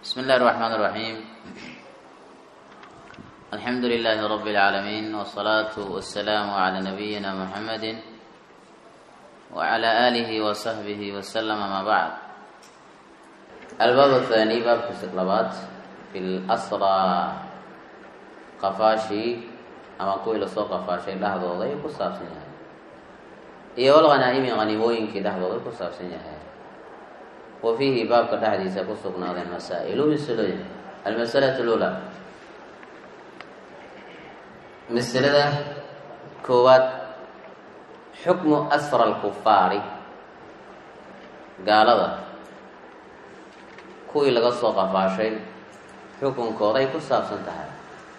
بسم الله الرحمن الرحيم الحمد لله رب العالمين والصلاة والسلام على نبينا محمد وعلى آله وصحبه وسلم ما بعد الباب الثاني باب الاستقلابات في الأسرى قفاشي أما قوي لسو قفاشي لحظة ضي كساب سنها iyo walghanaa'imi hanimooyinkii dhexdooda ku saabsan yahay wa fiihi baabka dhexdiisa ku sugnaadeen masaa'ilu masalooyin almasalatu lula masalada koowaad xukmu asra alkufaari gaalada kuwii laga soo qafaashay xukunkooday ku saabsan tahay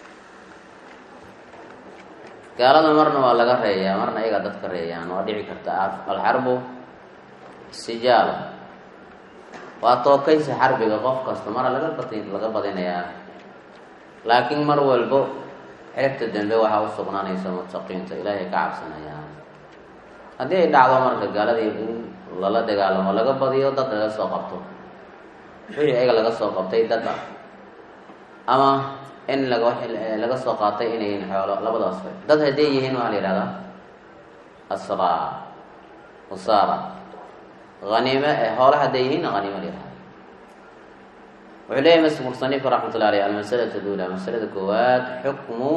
gaalada marna waa laga reeyaa marna iyagaa dadka reeyaan waa dhici karta alxarbu sijaal waa tookaysi xarbiga qof kasta mara laga bad laga badinayaa laakiin mar walbo xerigta dambe waxaa u sugnaanaysa mutaqiinta ilaahay ka cabsanayaan haddii ay dhacdo marka gaaladii in lala dagaalamo laga badiyo dad laga soo qabto wixii ayaga laga soo qabtay dad ah ama in laga laga soo qaatay inay yihiin xoolo labadaas way dad hadday yihiin waxaa la yihahdaa asraa usaara haniime ee hoole hadday yihiin haniime la yihahda wuxuu leeyahy mas musanif raxmatullah aleyh almasalatu lula masalada koowaad xukmu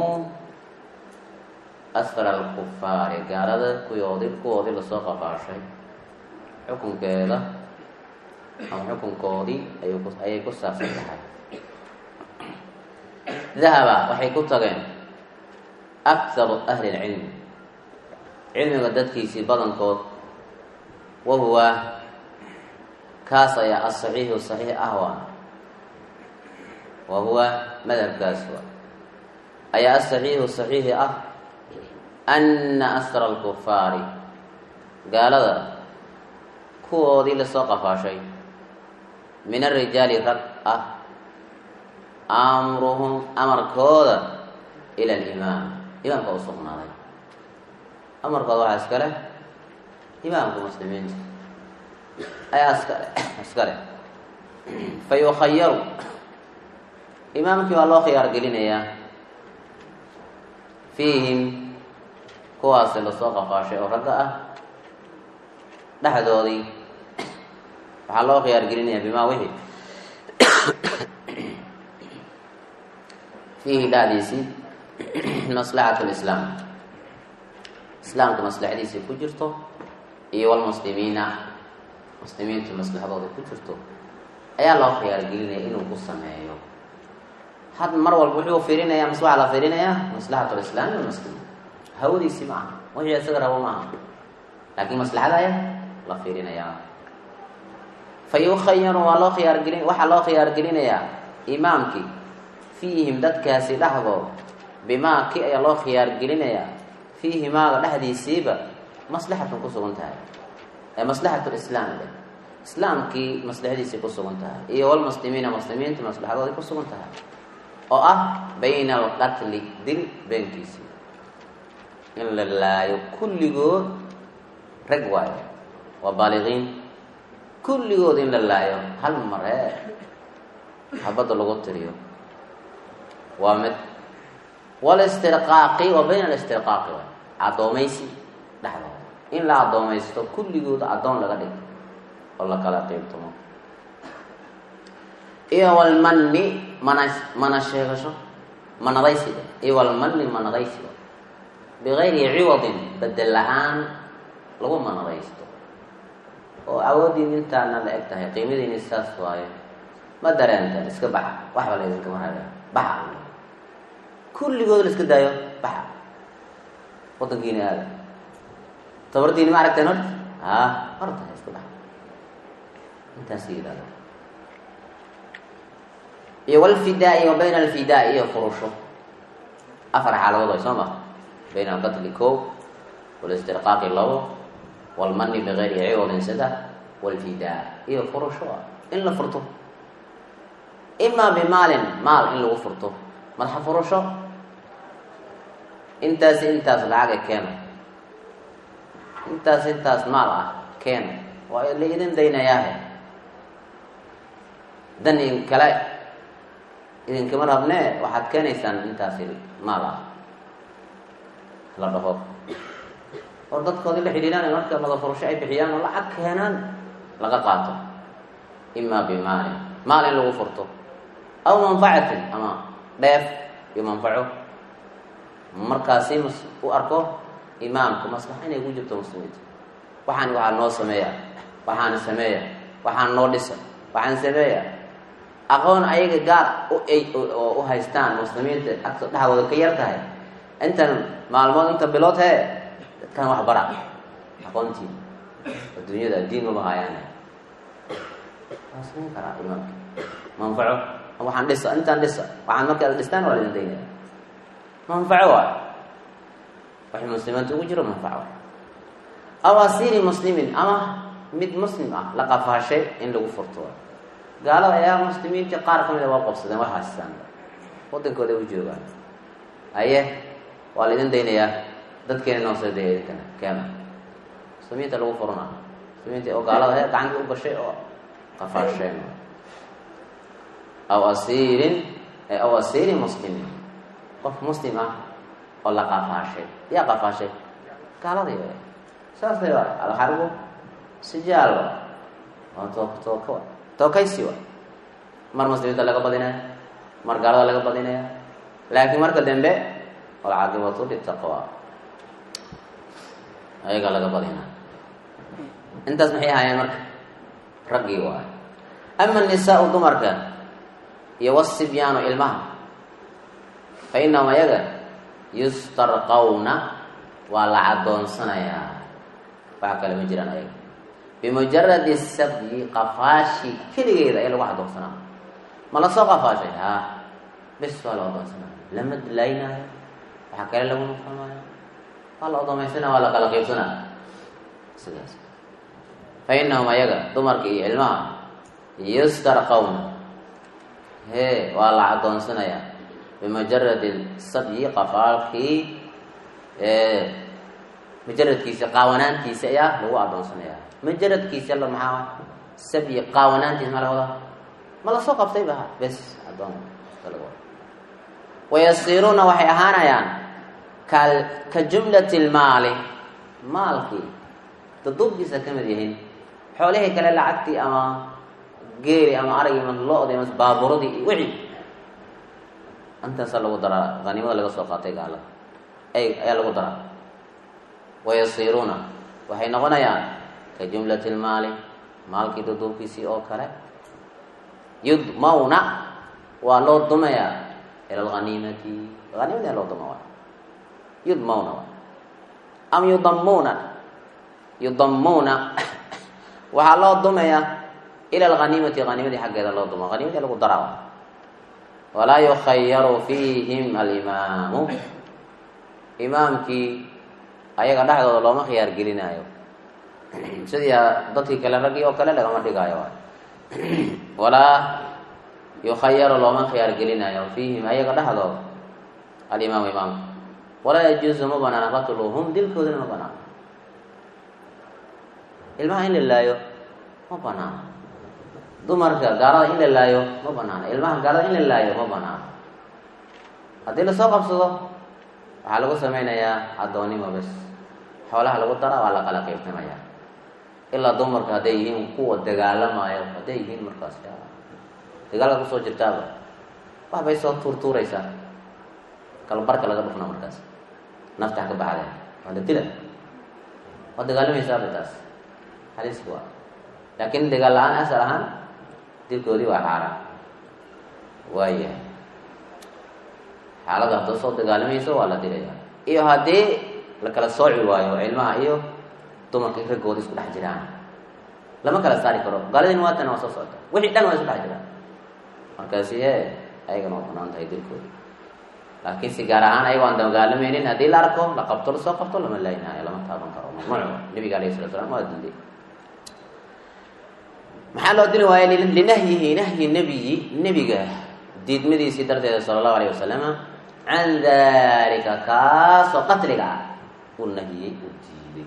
asfar alkufaari gaalada kuyoodi kuwoodii lasoo qafaashay xukunkeeda ama xukunkoodii ay ayay ku saabsan tahay dahaba waxay ku tageen akharu ahli lcilmi cilmiga dadkiisii badankood wa huwa kaas ayaa asaxiixu saxiix ah waa wa huwa madhabkaas waa ayaa asaxiixu saxiixi ah ana asra alkufaari gaalada kuwoodii lasoo qafaashay min arijaali rag ah amruhum amarkooda ila alimaam imaamka u sugnaaday amarkooda waxaa iska leh imaamka muslimiinta ayaa iskale iska leh fa yukhayaru imaamkii waa loo khiyaar gelinayaa fiihim kuwaasi lasoo qafaashay oo ragga ah dhexdoodii waxaa loo khiyaar gelinayaa bimaa wixii fiihi dhacdiisii maslaxat lislaam islaamka maslaxadiisii ku jirto iyo walmuslimiina muslimiintu maslaxadooda ku jirto ayaa loo khiyaargelinaya inuu ku sameeyo had mar walba wuxuu fiirinaya mas waxaa la fiirinayaa maslaxat lislaam walmuslimiin hawadiisii ma aha wixii isaga rabo ma aha laakiin maslaxada ayaa la fiirinayaa fa yukhayaru waa loo khiyaargelin waxaa loo khiyaargelinayaa imaamkii fiihim dadkaasi dhexdood bimaa ki ayaa loo khiyaar gelinayaa fiihi maaga dhexdiisiiba maslaxatun ku sugan tahay ee maslaxat lislaam de islaamkii maslaxadiisii ku sugan tahay iyo walmuslimiina muslimiinta maslaxadoodii ku sugan tahay oo ah bayna alqatli dil beenkiisii in la laayo kulligood rag waayo waa baaliqiin kulligood in la laayo hal mar ee habadda lagu tiriyo waa mid walistirqaaqi wa bayna alistirqaaqi waay addoomaysi dhexdooda in la addoomaysto kulligooda addoon laga dhigo oo la kala qiybtamo iyo walmanni mana mana sheegasho manadaysiga iyo walmanni manadaysiga bigayri ciwadin bedel la-aan lagu manadaysto oo awoodiin intaana la eg tahay qiimadiini saas waayo ma dareenteen iska baxa waxba la idinkama raga baxa kulligood la iska daayo baxa wadankiina aada tabardiini ma aragteen horta a horta iska baxa intaas yidhahdo iyo walfidaa-i wa bayna alfidaa iyo furusho afar xaaladood way soo ma bayna alqatli ko walistirqaaqi labo walmani bigayri ciwadin saddex walfidaa iyo furusho in la furto imaa bimaalin maal in lagu furto madaxa furasho intaas intaas lacaga keena intaas intaas maal ah keena waa la idin daynayaahe dan in kale idinkama rabnee waxaad keenaysaan intaasi maal ah la dhaho oo dadkoodii la xidhiiraan marka mada furasho ay bixiyaan oo lacag keenaan laga qaato imaa bimaalin maal in lagu furto aw manfacatin ama dheef iyo manfaco markaasi mas u arko imaamka maslaxa inay ku jirto muslimiinta waxaan waxaa noo sameeya waxaana sameeya waxaan noo dhisa waxaan sameeya aqoon ayaga gaar u oo u haystaan muslimiinta agto dhexdooda ka yar tahay intan maalmood inta bilood hee dadkan wax bara aqoontii adduunyada diin maba haayaan waa samayn karaa imaamka manfaco waxaan dhisa intaan dhisa waxaan markaad dhistaan waa laidin daynaya manfaco waay waxay muslimiinta ugu jiro manfaco waay aw asiiri muslimin ama mid muslim ah la qafaashay in lagu furto waay gaalada ayaa muslimiintii qaar ka mid a waa qabsadeen waa haystaan wadankooda u joogaan aye waa laidin daynayaa dadkeena noo soo daya idinkana keena muslimiinta lagu furuna muslimiinta oo gaalada he gacanta u gashay oo qafaasheen aw asiirin aw asiirin muslimin qof muslim ah oo la qafaashay yaa qafaashay gaaladii wa saasay waay alxarbu sijaal wa waa too tooka wa tookaysi wa mar muslimiinta laga badinaya mar gaalada laga badinaya laakiin marka dambe walcaaqibatu litaqwa ayaga laga badinaa intaas maxay ahaayeen marka raggii waay ama nisaau dumarka iyo wasibyaanu ilmaha fa inahum ayaga yustarqawna waa la cadoonsanayaa waxa kale ma jiraan ayaga bimujaradi sabyi qafaashi keligeeda ayaa lagu cadoonsanaa ma lasoo qafaashay ha bes waa la adoonsanaya lama dilaynaayo waxaa kale lagu nufamaayo waa la odoomaysana waa la kala qiibsanaa sidaas fa inahum ayaga dumarka iyo ilmaha yustarqawna hee waa la cadoonsanayaa bimujaradi sabyi qafaalkii mujaradkiisa qaawanaantiisa ayaa lagu adoonsanayaa mujaradkiisa la maxaa sabyi qaawanaantiisa maa laga wadaa ma lasoo qabtay ba bes adoon wayasiiruuna waxay ahaanayaan ka ka jumlati lmaali maalkii daduubkiisa ka mid yihiin xoolihii kale lacagtii ama geeri ama aragii ama lo-dii ama baaburadii iyo wixii intaasaa lagu daraa haniimada laga soo qaatay gaalada ay ayaa lagu daraa wayasiiruuna waxay noqonayaan ka jumlati lmaali maalkii daduubkiisii oo kale yudmawna waa loo dumayaa ila alhaniimati haniimada loo duma waay yudmawna waay am yudamuuna yudamuuna waxaa loo dumayaa ila alhaniimati haniimadii xaggeeda loo duma haniimadii lagu daraa waay walaa yukhayaru fiihim alimaamu imaamkii ayaga dhexdooda looma khiyaar gelinaayo sidii dadkii kale raggii oo kale lagama dhigaayo waay walaa yukhayaru looma khiyaar gelinayo fiihim ayaga dhexdooda alimaamu imaamka walaa yajuusu ma banaana qatluhum dilkoodana ma banaano ilmaha in la laayo ma banaano dumarka gaalada in la laayo ma banaano ilmaha gaalada in la laayo ma banaano haddii lasoo qabsado waxaa lagu sameynayaa addoonnimo bes xoolaha lagu daraa waa la kala qiybtamaya ilaa dumarka hadday yihiin kuwa dagaalamayo hadday yihiin markaas dagaalka kusoo jirtaaba wax bay soo tuurtuuraysaa kalbarka laga dhufna markaas naftax ka baxdee waa la dila waa dagaalamaysaaba taas halis waa laakiin dagaal la-aan asal ahaan dilkoodii waa xaaraan waayahay xaalada haddoo soo dagaalamayso waa la dilaya iyo haddii la kala sooci waayo ilmaha iyo dumarka raggooda isku dhex jiraan lama kala saari karo gaaladin waatan waa soo socota wixii dhan waa isku dhex jiraan markaasi e ayagana waa banaan tahay dilkooda laakiin si gaar ahaan ayago aan dagaalamaynin haddii la arko la qabto lasoo qabto lama laynaayo lama taaban karo mamnuuc nabiga alayh salatu slam waa dilday maxaa loo dili waaya linahyihi nahyi nebiyi nebiga diidmadiisii darteeda sala allahu alayh wasalama can dalika kaasoo qatliga ah uu nahiyey uu diiday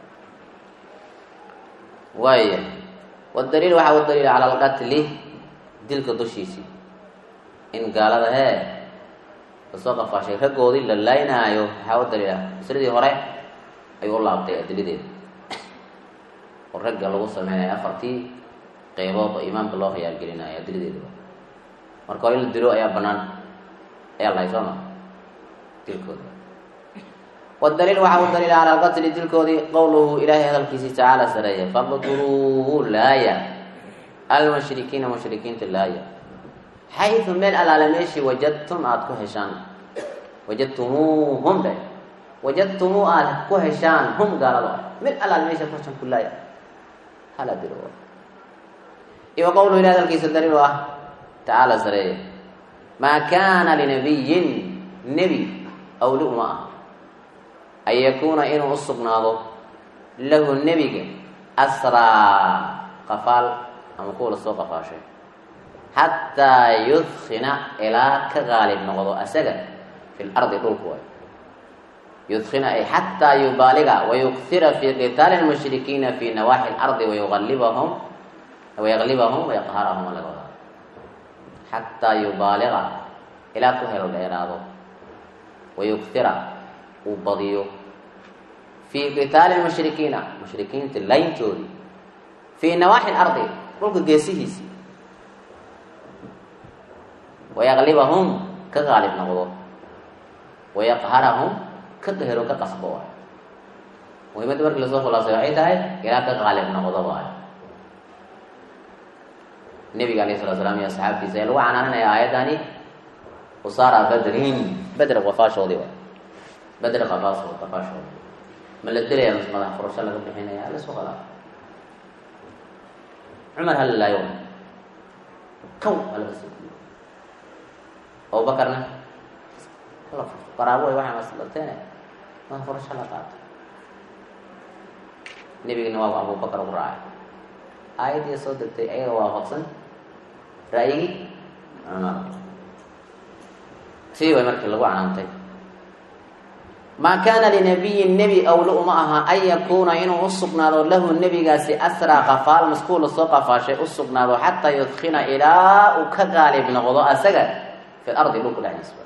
waaya wadaliil waxaa u daliila cala alqatli dilka dushiisii in gaalada hee lasoo qafaashay raggoodii la laynaayo waxaa u daliila masladii hore ayuu u laabtay adiladeeda oo ragga lagu sameynayo afartii qeybood oo imaamka loo khiyaargelinayo adiladeedaba marka hore in la dilo ayaa banaan ayaa lahay soo ma dilkooda wadaliil waxaa u daliila cala alqatli dilkoodii qowluhu ilaahay hadalkiisii tacaala sareeya faqtuluuhu laaya almushrikiina mushrikiinta laaya xayu meel alaale meeshii wajadtum aada ku heshaan wajadtumuuhum dhe wajadtumuu aada ku heshaan hum gaalado ah meel alaale meesha ku heshaan ku laaya hala dilo iyo qowluhu ilahay hadalkiisa daliil u ah tacaala sareeya maa kaana linabiyin nebi awli uma ah an yakuuna inuu u sugnaado lahu nebiga asraa qafaal ama kuwa lasoo qafaashay xataa yudkina ilaa ka qaalib noqdo asaga fi lardi dhulku way yudkina ay xataa yubaaliga wayuktira fi qitaali lmushrikiina fi nawaaxi lardi wayualibahum wayaglibahum wayaqharahum laga wadaa xataa yubaaliga ilaa ku helo dheeraado wayuktira uu badiyo fii qitaali mushrikiina mushrikiinta layntoodii fii nawaaxi lardi dhulka geesihiisii wayaglibahum ka qaalib noqdo wayaqharahum ka qahero ka qasbo waayo muhimadda markii lasoo khulaasay waxay tahay ilaa ka qaalib noqdo waayo nebiga alayh salatu slam iyo asxaabtiisa ee lagu canaananaya aayaddani usaara badrin bedr qafaashoodii waay bedr qafaashood qafaashoodi ma la dilaya mas madax furasho laga bixinaya lasoo qalaa cumar halilaayo kow halaga soo guyo abubakarna qaraabo way waxaa maslateene madax furasho la qaato nebigana waa abubakar ugu raacay aayaddii soo degtay ayaga waafaqsan ra'yigii cumar sii way markii lagu canaantay maa kaana linabiyin nebi awle uma aha an yakuuna inuu u sugnaado lahu nebigaasi asraa qafaal maskuul lasoo qafaashay u sugnaado xataa yudkina ilaa uu ka qaalib noqdo asaga fi lardi dhulku dhexdiisa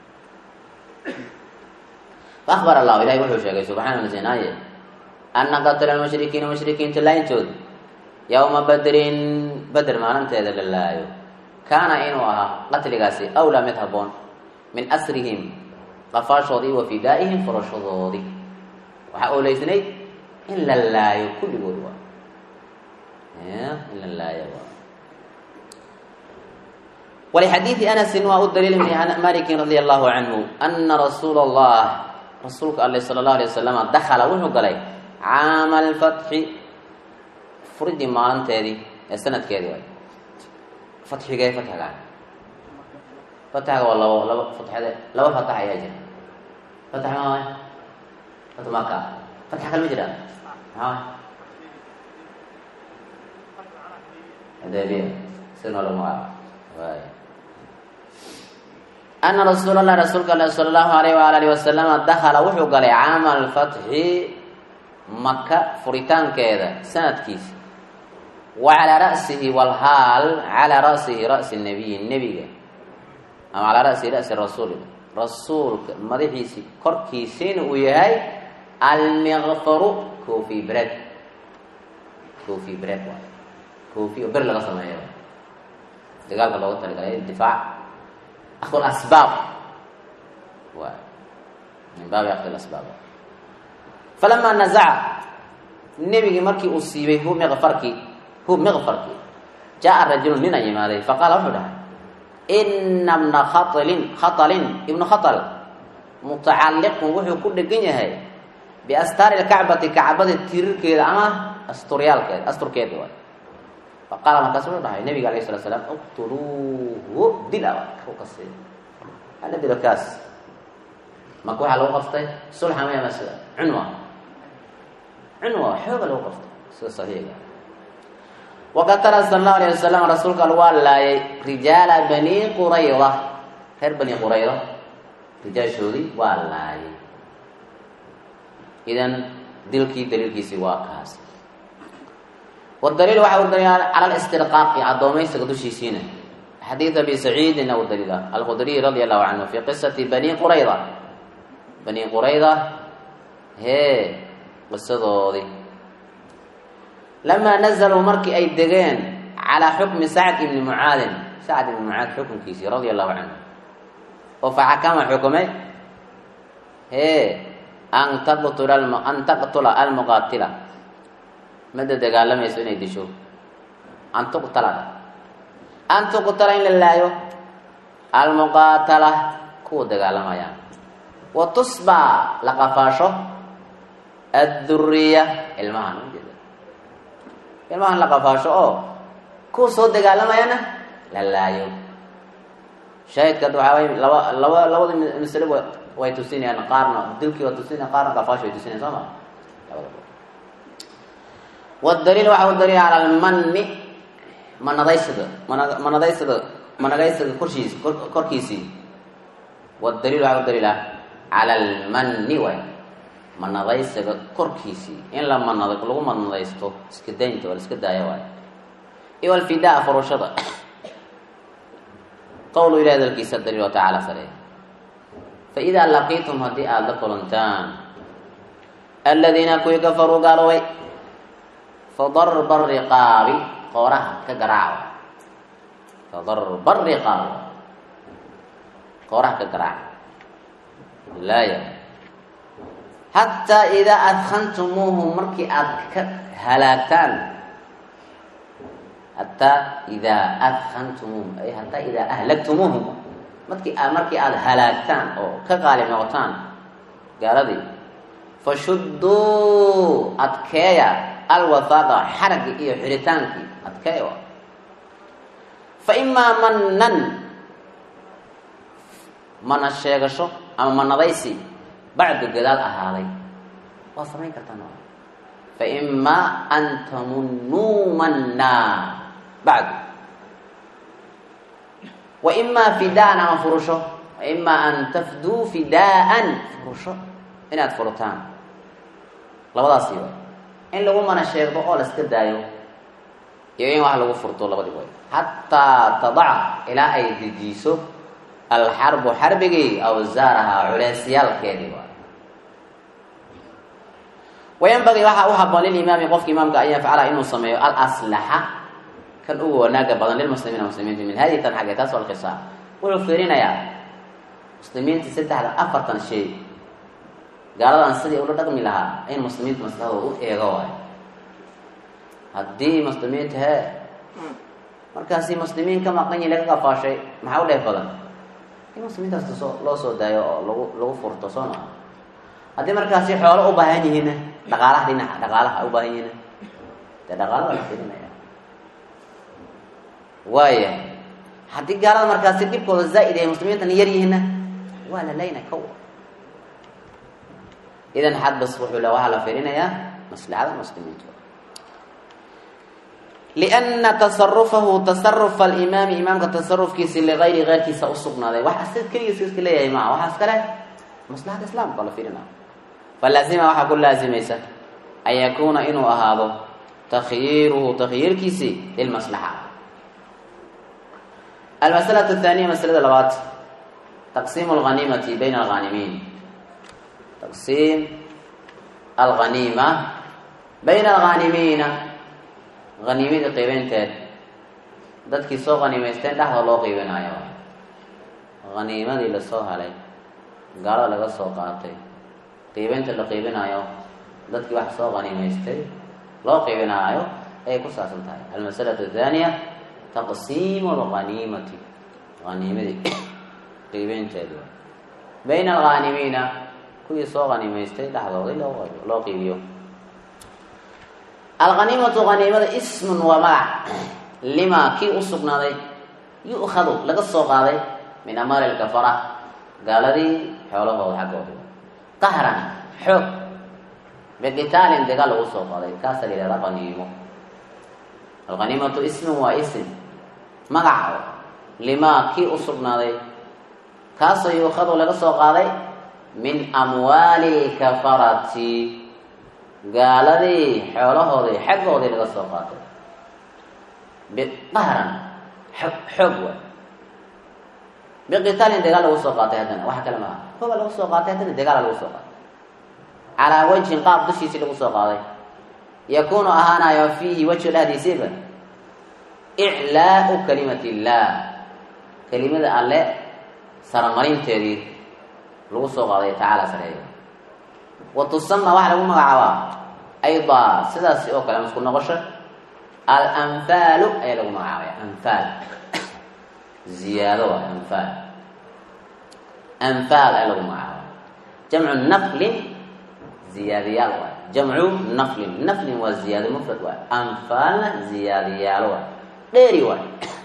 faakbar allahu ilahi wuxuu sheegay subxaana nasinaaye ana qatla lmushrikiina mushrikiinta laayntooda yowma badrin beder maalinteeda la laayo kaana inuu ahaa qatligaasi awlaa mid haboon min asrihim qafaashoodii wa fidaa'ihim furashadoodii waxaa ooleysnayd in la laayo kulligood waa in la laayo waa walixadiidi anasin waa u daliil ibni malikin radia allahu canhu ana rasuula allah rasuulka ale sala allahu alay wasalama dakala wuxuu galay caama alfatxi furidii maalinteedii ee sanadkeedii waay fatxigee fatxiga fatxiga waa labo labo fatxade laba fatax ayaa jira fatax maa waay fatu maka fatxa kale ma jiraan maxaa waay adaabiya sidnoo lagu magacaabo waay ana rasuul allah rasuulka ale sala allahu alayh waala alihi wasalama dakala wuxuu galay caama alfatxi maka furitaankeeda sanadkiisa wa calaa ra'sihi walhaal calaa ra'sihi ra'si nabiyi nebiga ama calaa ra'sihi ra'si rasuuli rasuulka madaxiisii korkiisiina uu yahay almiqfaru cofi bread cofi bread waay cofi oo ber laga sameeyo dagaalka looga talagalay difaac akdu asbaab waay min baabi akdi asbaab falamaa nazaca nebigii markii uu siibay hu miqfarkii hu miqfarkii jaa rajulu nin a yimaaday faqaala wuxuu dhahay ina bna khatlin khatalin ibnu khatal mutacalliqun wuxuu ku dhegan yahay biastaari lkacbati kacbada tirirkeeda ama asturyaalkeeda asturkeeda waay faqaala markaas wuxuu dhahay nabiga alayh salatu slam uqtuluuhu dila kasi hala dilo kaas marka waxaa lagu qaftay sulxa maya masida cunwa cunwa xooga lagu qaftay sida saxiiga waqatala sala allahu alayh wasalam rasuulka al waa laayay rijaala bani qurayda reer bani qurayda rijaashoodii waa laayay idan dilkii daliilkiisii waa kaas wadaliil waxa u daliila cala listirqaaqi addoomaysiga dushiisiina xadiid abi saciidin aw daliila alkhudriy radia allahu canhu fi qisati bani qurayda bani qurayda hee qisadoodii lamaa nazaluu markii ay degeen calaa xukmi sacd ibni mucaadin sacd ibni mucaad xukunkiisii radia allahu canhu oo faxakama xukumay hee an taqtula an taqtula almuqaatila madda dagaalamayso inay disho an tuqtala an tuqtala in la laayo almuqaatala kuwa dagaalamayaan wa tusbaa la qafaasho adduriya ilmahan ujeeda ilmahan la qafaasho oo kuwa soo dagaalamayana la laayo shaahidka hadda waxaa way laba laba labada masale wa way tusinayaan qaarna dilkii waa tusinaya qaarna qafaasho way tusinayaan soo ma labada wadaliil waxaa u daliila cala almanni manadaysiga mana manadaysiga managaysiga korshiis korkiisii wadaliil waxaa u daliila cala almanni waay manadaysiga korkiisii in la manad lagu manadaysto iska daynta waa la iska daaya waay iyo alfidaa furushada qowlu ilahi hadalkiisa daliil wa tacaala sare fa idaa laqiitum haddii aada la kulantaan aladiina kuwii kafaruu gaaloobay fadarba riqaabi qooraha ka garaaca fadarba riqaabi qooraha ka garaaca laaya xataa idaa adkantumuuhum markii aada ka halaagtaan hataa idaa adkantumuuhum ay hataa idaa ahlagtumuuhum markii aad markii aada halaagtaan oo ka qaalib noqotaan gaaladii fashudduu adkeeya alwahaaqa xaraggii iyo xiritaankii adkeeya fa imaa manan mana sheegasho ama manadaysi bacdu gadaal ahaaday waad samayn kartaan fa imaa an tamunnuu mannaa bacdu wa imaa fidaan ama furusho wa imaa an tafduu fidaaan furusho inaad furtaan labadaasi way in lagu mana sheegdo oo la iska daayo iyo in wax lagu furto labadii way xataa tadaca ilaa ay dejiiso alxarbu xarbigii awsaarahaa culeysyaalkeedii waay wayanbagii waxaa u haboon lilimaami qofka imaamka an yafcala inuu sameeyo alaslaxa kan ugu wanaaga badan lilmuslimiina muslimiinta min hadihi tan xagge taas alqisaa wuxuu fiirinayaa muslimiinta saddexda afartan shay gaaladan sidii ula dhaqmi lahaa in muslimiinta maslaxadooda u eego waayo haddii muslimiinta hee markaasi muslimiin ka maqan yihin laga qafaashay maxaa u dheef badan in muslimiintaas soo loo soo daayo oo lagu lagu furto soo maa haddii markaasi xoolo u baahan yihiinna dhaqaalaha dhinaca dhaqaalaha u baahan yihiinna dee dhaqaalaha la firinaya waaya haddii gaalada markaasi dhibkooda zaa'id ay muslimiintana yar yihiinna waa la layna kow idan xadbas wuxuu le waxaa la fiirinayaa maslaxada muslimiinta lianna tasarufahu tasarufa alimaami imaamka tasarufkiisi ligayri keyrkiisa usugnaaday wax asid keligiis iska leeyahay maaha waxaa iska leh maslaxada islaamka la fiirinaya falaazima waxaa ku laazimaysa an yakuuna inuu ahaado takhyiiruhu takhyiirkiisi lilmaslaxa almasalatu athaniya masalada labaad taqsiimu alghaniimati bayna alghanimiin taqsiim alghaniima bayna alghanimiina haniimadii qiibeynteed dadkii soo haniimaysteen dhexda loo qiibinayo haniimadii lasoo halay gaalada laga soo qaatay qiibeynta la qiibinayo dadkii wax soo haniimaystay loo qiibinaayo ayay ku saabsan tahay almasalatu athaniya taqsiimu alghaniimati haniimadii qiibeynteedi bayna alghanimiina kuwii soo haniimaystay dhexdoodii loo loo qiibiyo alghaniimatu haniimada ismun waa magac limaa kii u sugnaaday yu'khadu laga soo qaaday min amaali lkafara gaaladii xoolahooda xaggooda qahran xoog biqitaalin dagaal lagu soo qaaday kaasa la yihahda haniimo alghaniimatu ismun waa ism magac limaa kii u sugnaaday kaasoo yuukhadu laga soo qaaday min amwaali lkafarati gaaladii xoolahoodii xaggoodii laga soo qaatay biqahran xog xoog waay biqitaalin dagaal lagu soo qaatay haddana wax kale maaha hoba lagu soo qaatay haddana dagaala lagu soo qaatay calaa wajhin qaab dushiisii lagu soo qaaday yakuunu ahaanayo fiihi wejhi dhexdiisiiba iclaau kalimati illaah kelimada alle saramarinteedii lagu soo qaaday tacaala sareeyo wa tusama waxaa lagu magacaabaa aydaa sidaasi oo kale masku noqosho alanfaalu ayaa lagu magacaabaya anfaal ziyaado waay anfaal anfaal ayaa lagu magacaabaya jamcu naflin ziyaadiyaal waay jamcu naflin naflin waa ziyaado mufrad waay anfaalna ziyaadiyaalo waay dheeri waay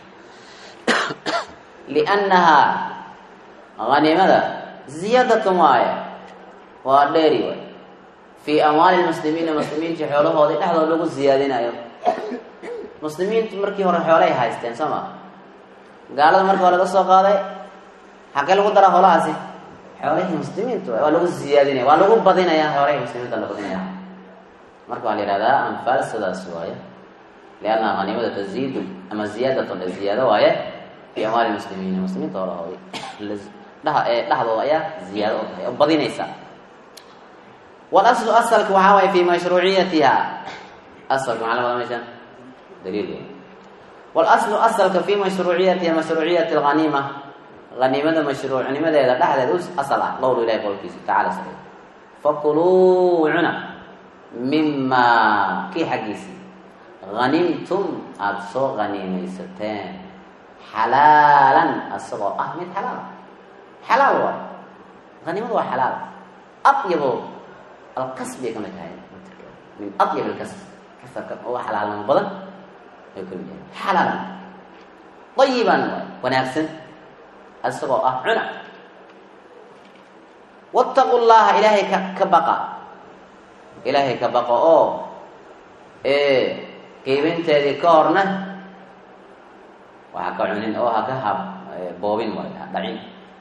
liannahaa hanimada ziyaadatun waaye waa dheeri waay fii amwaali lmuslimiina muslimiinta xoolahoodii dhexdooda lagu ziyaadinayo muslimiintu markii hore xoolay haysteen soo ma gaalada marka waa laga soo qaaday xagee lagu daraa xoolahaasi xoolihii muslimiintu waa lagu ziyaadinaya waa lagu badinaya xoolahii muslimiinta la badinaya marka waxaa la yihahdaa anfaal sidaas waaye lianna hanimada taziidu ama ziyaadatun la ziyaado waaye fii amwaali muslimiina muslimiinta xoolahoodii dhexdooda ayaa ziyaado u tahay oo badinaysa walaslu asalka waxaa waaye fii mashruuciyatiha asalka maxaa la wada meeshaan daliil walaslu asalka fii mashruuciyatiha mashruuciyati alghaniima haniimada mashruucnimadeeda dhexdeed u asal ah qowlu ilahi qowlkiisa tacala sare fakuluu cuna mimaa kii xaggiisii hanimtum aada soo haniimaysateen xalaalan asagoo ah mid xalaal xalaal waay hanimadu waa xalaal adyabo alkasbay ka mid tahay min adyab alkasb kasabka uga xalaalnimo badan ay ka mid yahay xalaalan dayiban waay wanaagsan isagoo ah cuna wattaqu llaha ilaahay ka ka baqa ilaahay ka baqa oo qiibinteedii ka horna waxa ka cunin oo ha ka hab boobin waay ha dhacin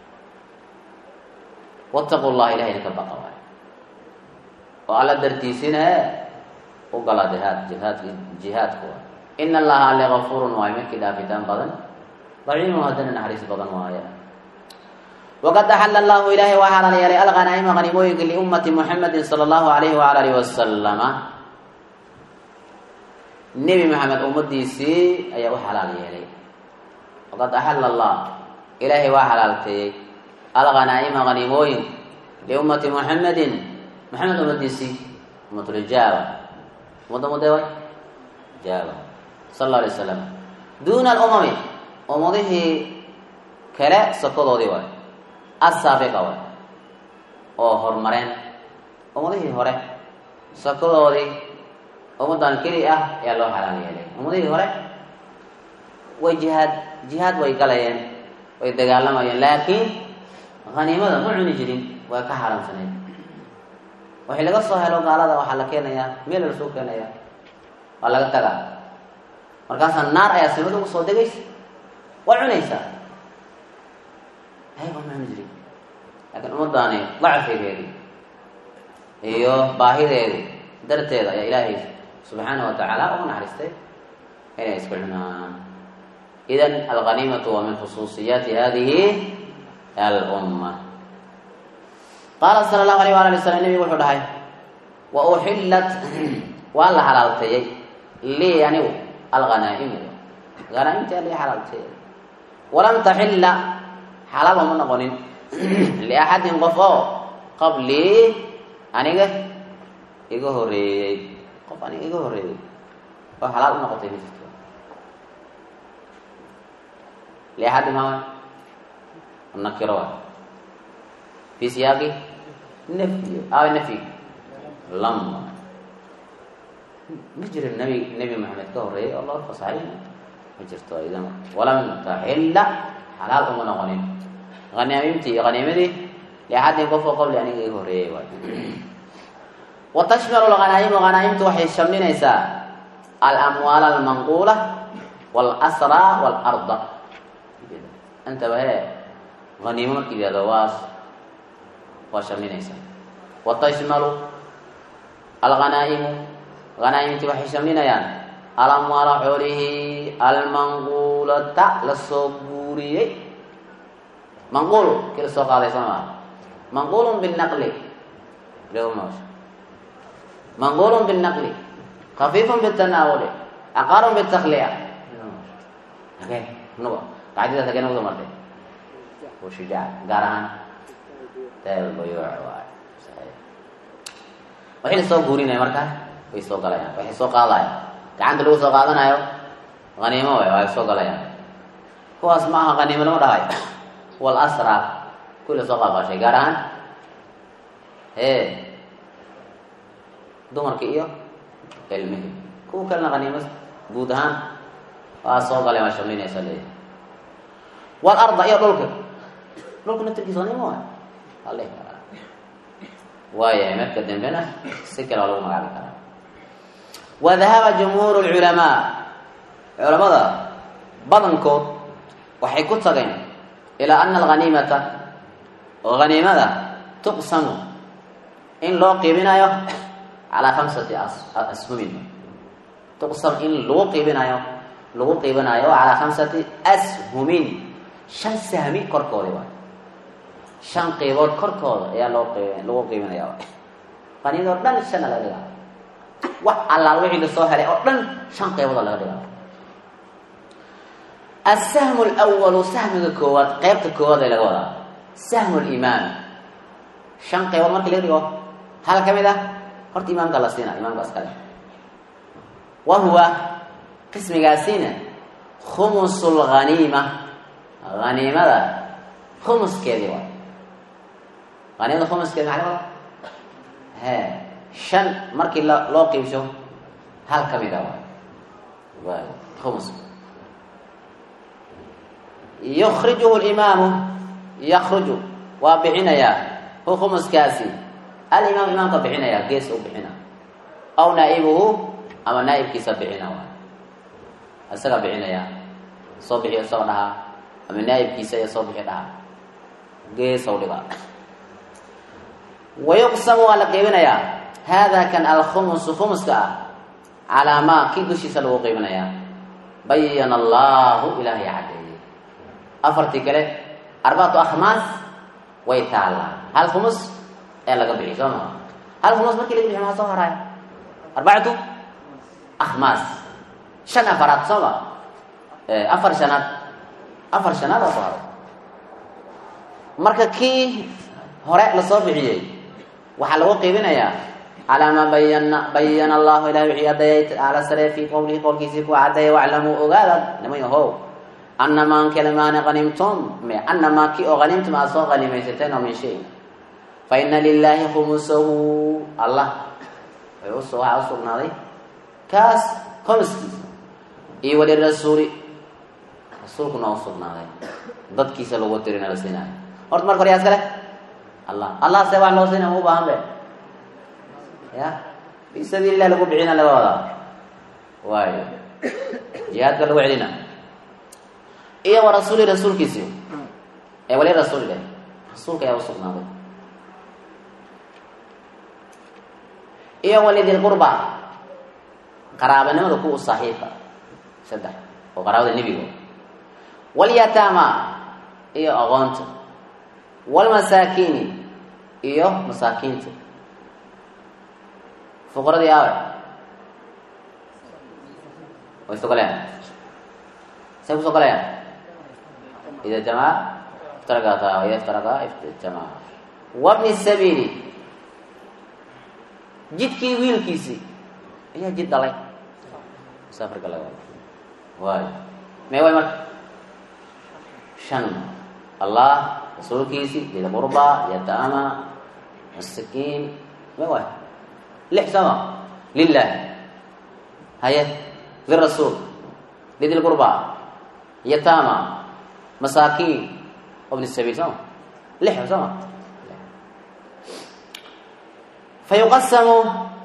wattaqu llaha ilahayna ka baqa waay oo alla dartiisina e u gala jihaad jihaadk jihaadka waay ina allaha alle gafurun waayo midkii dhaafitaan badan raxiimu haddana naxariis badan waaye waqad axala allahu ilaahay waa xalaal yeelay alghanaa'ima hanimooyinka liummati muxamedin sala allahu alayhi waala alihi wasalama nebi maxamed ummadiisii ayaa u xalaal yeelay waqad axala allah ilaahay waa xalaalteeyey alghanaa'ima hanimooyin liummati muxamedin maxamed ummadiisii ummatulijaaba ummadda mudee way jaaba sala alla alay wasalam duuna alumami ummadihii kale sokodoodii waay asaabiqa waay oo horumareen ummadihii hore sokodoodii ummaddan keli ah ayaa loo xalaal yeelay ummadihii hore way jihaad jihaad way galayeen way dagaalamayeen laakiin haniimada ma cuni jirin way ka xaaraamsaneyd waxii laga soo helo gaalada waxaa la keenayaa meel lasoo keenaya waa laga tagaa markaasaa naar ayaa simada ugu soo degaysa waa cunaysaa hay waa ma cuni jirin laakiin ummadaani dacfigeedii iyo baahideedii darteeda ayaa ilaahay subxaana wa tacaala ugu naxariistay inay isku cunaan idan alghaniimatu waa min khusuusiyaati hadihi alumma qaala sala allahu alayh waala ali slam nebigu wuxuu dhahay wa uxillat waa la xalaalteeyey lii anigu alhanaa'imu hanaaimtii alii xalaalteeyey walam taxilla xalaal uma noqonin liaxadin qof oo qablii aniga iga horeeyey qof aniga iga horeeyey oo xalaal u noqotay ma jirto liaxadin maa nakiro waay fi siyaaqi nafyi aw nafyi lam ma jiro nabi nebi maxamed ka horeeyay oo loo fasaxay ma jirto idan walam taxilla xalaal uma noqonin haniimtii haniimadii liaxadin qof oo qabli aniga iga horeeyay waay wa tashmalu lhanaa'imu hanaaimtu waxay shamlinaysaa alamwaal almanquula walasraa waalarda intaba he haniimo markii yihahdo waa waa shamlinaysaa wa tashmalu alhanaa'imu hanaaimtii waxay shamlinayaan alamwaala xoolihii almanquulata lasoo guuriyey manquul kii la soo qaaday soo maa manquulun binaqli lmsh manquulun binaqli khafiifun bitanaawuli aqaarun bitakliya hagee nuga qaacidadaas hagee nagu soo martay shujaac gaar ahaan taalbayuuc waay waxay la soo guurinaya markaa way soo galayaan waxay soo qaadayaan gacanta lagu soo qaadanayo haniimo way way soo galayaan kuwaas ma aha haniimo lama dhahayo wal asra kuwii la soo qaaqaashay gaar ahaan ee dumarki iyo ilmihi kuwa kalena haniimo guud ahaan waa soo galeen waa shamlinaysa leeyahy wal arda iyo dhulka dhulka naftirkiisa haniimo waay ale waayahay marka dambena si kale waa lagu magaabi karaa wadahaba jumhuur lculamaa culamada badankood waxay ku tageen ilaa ana alghaniimata oo haniimada tuqsamu in loo qiibinayo calaa khamsati ashumin tuqsam in lagu qiibinayo lagu qiibinayo calaa khamsati ashumin shan sahmi korkoodi waay shan qiibood korkooda ayaa loo qiib lagu qiibinaya haniimada oo dhan shana laga dhigaa wax allaal wixii lasoo helay oo dhan shan qeybooda laga dhigaa asahmu lwalu sahmiga koowaad qeybta koowaad ee laga wadaa sahmu limaam shan qeybood markii laga dhigo hal ka mid ah horta imaamka la siina imaamka iskale wa huwa qismigaasina khumus lghaniima haniimada khumuskeedii waay haniimada khumuskeedi maxaa laga wadaa he shan markii l loo qiibsho hal ka mid a waay khumuska yukrijuhu limaamu yakruju waa bixinayaa hu khumuskaasi alimaam imaamka bixinayaa gees u bixina aw naa'ibuhu ama naa'ibkiisa bixina waay isaga bixinaya soo bixiyo isagoo dhahaa ama naa'ibkiisa iyo soo bixi dhahaa geesaw dhiga wayuqsamu waa la qiibinayaa hada kan alkhumusu khumuska ah calaa maa kii dushiisa lagu qiibinayaa bayana allahu ilaahay caddeeyey afartii kale arbacatu akhmaas way taallaa hal khumus ee laga bixi soo maa hal khumus markii laga bixi maxaa soo haraaya arbacatu akhmaas shan afaraad soo ma afar shanaad afar shanaad oo soo haray marka kii hore lasoo bixiyey waxaa lagu qiibinayaa calaa maa bayana bayana allahu ilahi wixii caddeeyay tacaala sare fii qowlihi qowlkiisii ku caddeeyay waclamuu ogaada niman yahow anamaa kelmaani hanimtum anamaa ki oo hanimtum aad soo hanimaysateen oo min shay fa ina lilaahi khumusahu allah waxaa u sugnaaday kaas khumuskiisa iyo walirasuuli rasuulkuna u sugnaaday dadkiisa lagu tirina la siinaayo horta marka hore yaa iskale allah allah se wax loo siina ma u baahan be ya fi sabiili lah lagu bixina laga wadaa waayo jihaadka lagu celina iyo wa rasuuli rasuulkiisi ee wali rasuul leh rasuulka ayaa usugnaaday iyo walidil qurba qaraabanimada kuwa saaxiibka saddex oo qaraabada nebiga walyataama iyo aqoonta walmasaakiini iyo masaakiinta fuqaradii aawe way soo galayaan say kusoo galayaan ida jamaa iftaragata ida iftaraga jamaa wabni sabiili jidkii wiilkiisii ayaa jid dhalay musaafirka laga wada waayo mee way marka shan allah rasuulkiisii lida qurba yataama masakiin mee waay lix sama lilah haye lirasuul lidi lqurba yataama masaakiin wabni sabiil soma lix soma fa yuqasamu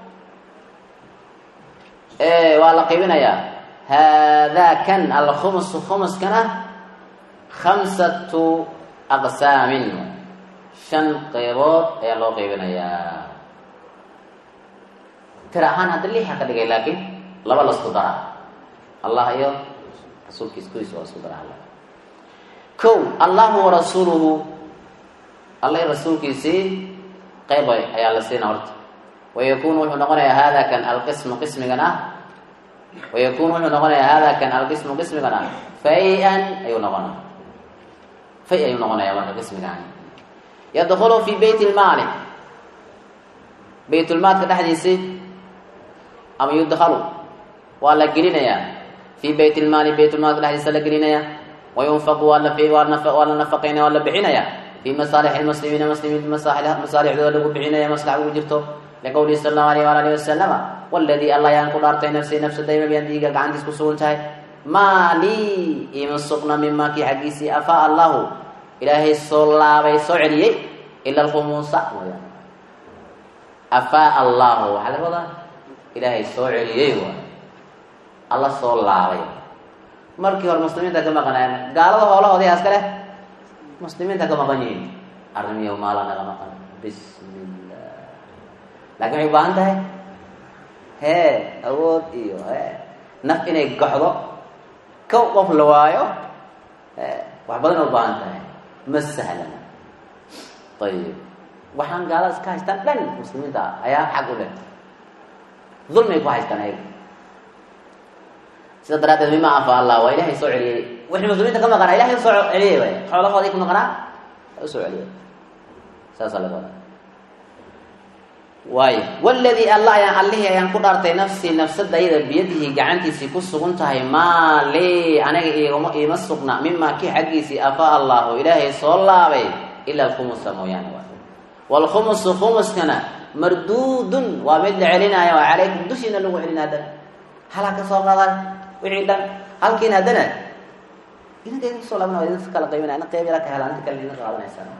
waa la qaybinayaa haadaa kan alkhumusu khumuskana khamsatu aqsaamin shan qeybood ayaa loo qaybinayaa tir ahaan hadda lixa ka dhigay laakiin laba lasku dara allah iyo rasuulkiis kudiis waa isku dara alla kow allahu warasuuluhu alla rasuulkiisii qayb ayaa la siina horta wayakunu wuxuu noqonayaa hada kan alqismu qismigan ah wayakunu wuxuu noqonayaa hada kan alqismu qismigan ah fay-an ayuu noqonaya fay ayuu noqonaya marka qismigaani yadkulu fi beyt lmaali baytulmaalka dhexdiisi ama yudkalu waa la gelinayaa fii beyt lmaali baytulmaalka dhexdiisa la gelinaya wayunfaqu waa la waa la nafaqaynaya waa la bixinaya fii masaalix lmuslimiina muslimiinta masaalixdooda lagu bixinaya maslax ugu jirto liqowlihi sal allahu alayh waala alihi wasalama waladii allah ayaan ku dhaartay nafsii nafsadayma biyaan dhiiga gacantiis ku sugan tahay maa lii ima sugna mimaa kii xaggiisii afaa allahu ilaahay soo laabay soo celiyey ila alkhumuusa mooyaane afaa allahu waxaa laga wadaa ilaahay soo celiyey waay alla soo laabay markii hore muslimiinta ka maqanayan gaalada hoolahoodii aska leh muslimiinta ka maqan yihiin arrimiyo maala naga maqan bismillah laakiin waxay u baahan tahay hee awood iyo he naf inay goxdo kow qof la waayo wax badan u baahan tahay ma sahlana ayib waxaan gaalada iska haystaan dhan muslimiinta ayaa xaq u leh dulmay ku haystaan ayaga sida daraaddeed mima afa allah waa ilahay soo celiyey wixii muslimiinta ka maqanaa ilahay usoo celiyey way xoolahoodii ka maqanaa usoo celiyey saasaa laga wadaa waayo waladii alla ayaan allihii ayaan ku dhaartay nafsii nafsadayda biyadihi gacantiisii ku sugan tahay maa lii aniga igama iima sugna mimaa kii xaggiisii afaa allahu ilaahay soo laabay ila alkhumusa mooyaane waay waalkhumusu khumuskana marduudun waa mid la celinaayo waa calaykum dushiina lagu celina haddana halaa ka soo qadan wixii dhan halkiina haddana idinka idin kusoo laabana waa idin kala qaybinaya ina qayb yara ka helaan inta kale idinka qaadanaysaa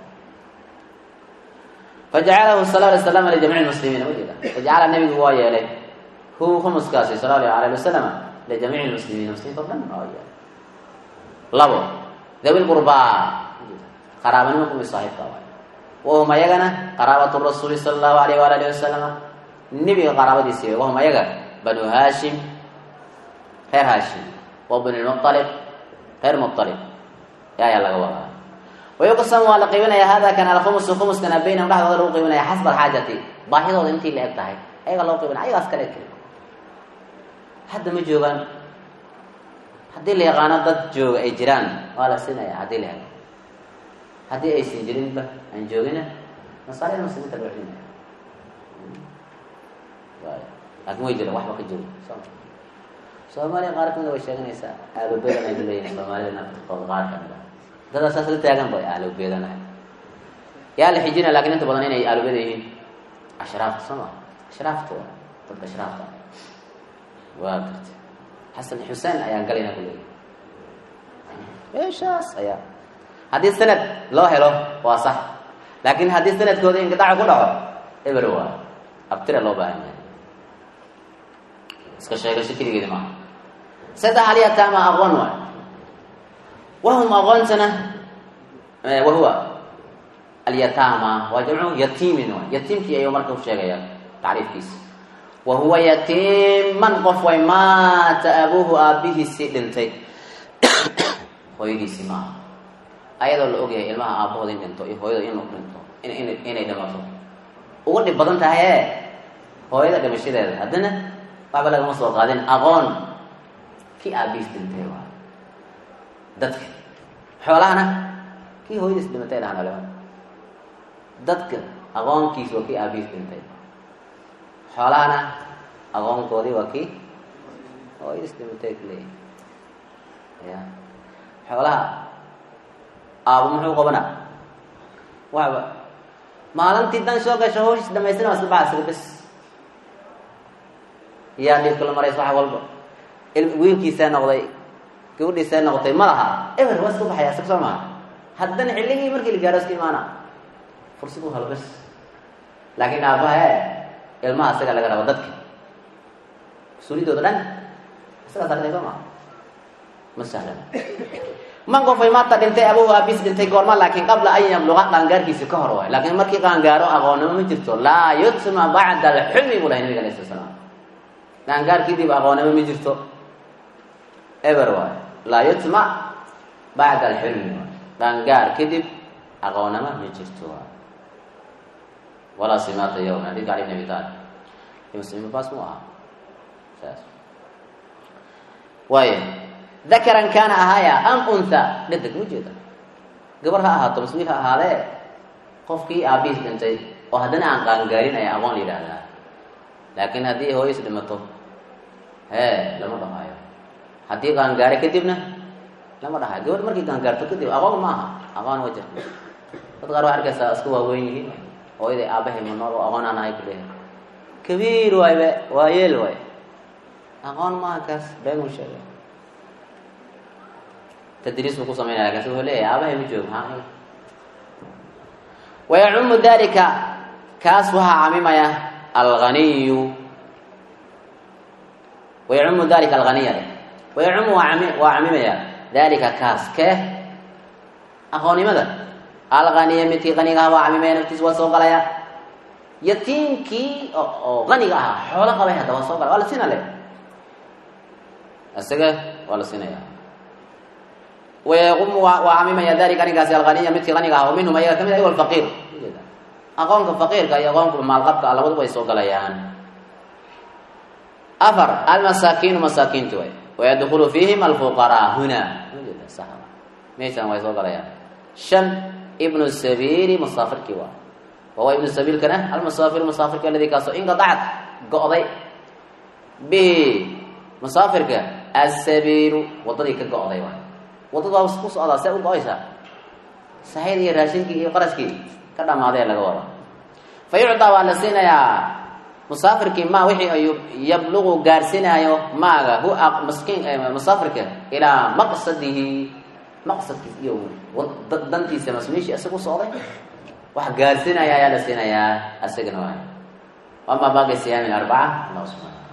fajacalahu sala alay slam lijamiici muslimiina ujeeda fajacala nabigu waa yeelay hu khumuskaasi sala allahu alayh wasalam lijamiici lmuslimiina muslimiinta o dhan waa yeelay labo dawi lqurbaa qaraabanimo kumi saaxiibka waay wahum ayagana qaraabatu rasuuli sala allahu alayh waala alihi wasalama nebiga qaraabadiisi wahum ayaga banu haashim reer haashim wa bnu lmualib reer mualib ayaa laga wadaa wayuqsam waa la qiibinaya hada kan alkhumusu khumuskana baynahum dhexdooda lagu qiibinaya xasba alxaajati baahidooda intii la eg tahay ayaga loo qiibinaya ayagaas kale keli hadda ma joogaan haddii la yaqaano dad jooga ay jiraan waa la siinaya haddii la helo haddii aysan jirinba aan joogina masaalida muslimiinta loo celinaya laakin way jiraan waxba ka jiro soomaaliya qaar kamida way sheeganaysaa aababedan ay leeyihin soomaalida naftirkooda qaar kamida dadaa saas la taagan bay aalobedanahay yaa la xijina lakin inta badan inay aalobeda yihiin ashraafta soo ma ashraafta wa dadka ashraafta waa garta xasan xuseen ayaan galayna ku leeyahy meeshaas ayaa haddii sanad loo helo waa sax laakin haddii sanadkooda inqidaaca ku dhaco eber waa abtira loo baahan yahay iska sheegasho keligeedi maaha saddex alyataama aqoon waay wahum aqoontana wahuwa alyataama waa jamcu yatiimin waay yatiimkii ayuu marka u sheegaya tacriifkiisa wahuwa yatiiman qof way maata abuuhu aabihiisii dhintay hooyadiisii maaha ayadoo la ogyahay ilmaha aabahooda in dhinto iyo hooyada inuu dhinto inay dhimato ugu dhib badan tahay ee hooyada dhimashadeeda haddana waxba lagama soo qaadin aqoon kii aabihiis dhintay waay dadka xoolahana kii hooyadiis dhimatay dhahan olema dadka aqoonkiis waa kii aabihiis dhintay xoolahana aqoonkoodii waa kii hooyadiis dhimatay kuleeyahy ya xoolaha aabo muxuu qabanaa waxba maalintii dan soo gasho hawshiis dhamaystina waa iska baxa isaga bes yaa dhibka la marays waxa walba wiilkiisaa noqday gabadhiisaa noqotay ma laha eber waa iska baxaya isaga soo maha haddana xilligii markii la gaaro iska imaana fursad u helo bes laakiin aabaha e ilmaha isaga laga rabo dadka mas-uuliyadooda dhan isagaa sartay soo maha ma sahlan man qofay maanta dhintay abuhu aabis dhintay goorma laakiin qabla an yabluqa qaangaarkiisi ka hor waay laakiin markii qaangaaro aqoonnimo ma jirto laa yutma bacda alxulmi buu lahay nabiga alay sala slam qaangaarkiidiiba aqoonnimo ma jirto eber waay laa yutma bacda alxulmi waay qaangaar kadib aqoonnama ma jirto walaa simaata yowm xadiidka cali bn abi taalib muslim baas mu aha saas waaya dakaran kaana ahaaya am untha dhedeg ma jeeda gabar ha ahaato mas wiil ha ahaadee qofkii aabihiis dhintay oo haddana aan qaangaarin ayaa aqoon la yidhaahdaa laakiin haddii hooyis dhimato hee lama dhahaayo haddii qaangaare kadibna lama dhahayo gabadh markii qaangaarto kadib aqoon ma aha aqoon waa jirta dad qaar waa arkaysaa iska waaweyn yihiin hooyaday aabahay ma nool oo aqoon aan ahay kuleeyahay kabiir waaybe waa yeel waay aqoon maaha kaas been uu sheegay tadriis buu ku samaynaya lakin si wuxuu leeyahay aabahay ma joogo maxaa wayacumu dalika kaas waxaa camimaya alganiyu wayacumu dalika alganiya wayacumu waa ami waa camimaya dalika kaas kee aqoonnimada alganiya midkii qaniga aha waa camimaya naftiis waa soo galaya yatiimkii oo qaniga ahaa xoolo qabay hadda waa soo galaya waa la sina le isaga waa la sinaya wayaqumu waa camimaya dalika arinkaasi alganiya midkii qaniga aha oo minhum ayaga kamid ay alfaqiir aqoonka faqiirka iyo aqoonka maalqabka labaduba ay soo galayaan afar almasaakiinu masaakiintu way wayadkulu fiihim alfuqaraa huna meeshaan way soo galayaan shan ibnu sabiili musaafirkii waa wawa ibnu sabiilkana almusaafiru musaafirka aladii kaasoo inqadacad go-day bihi musaafirka asabiilu wadadii ka go-day waay wadada ku socdaa see u go-aysaa saxid iyo raashinkii iyo qaraskii ka dhamaadee laga wada fa yucdaa waa la siinayaa musaafirkii ma wixii ay yabluqu gaarsinaayo maaga hu maskiin musaafirka ilaa maqsadihi maqsadkiis iyo dantiisa masmiishi isagu socday wax gaarsinaya ayaa la siinayaa isagana waay ama baaqi siyaamin arbaca allah subxana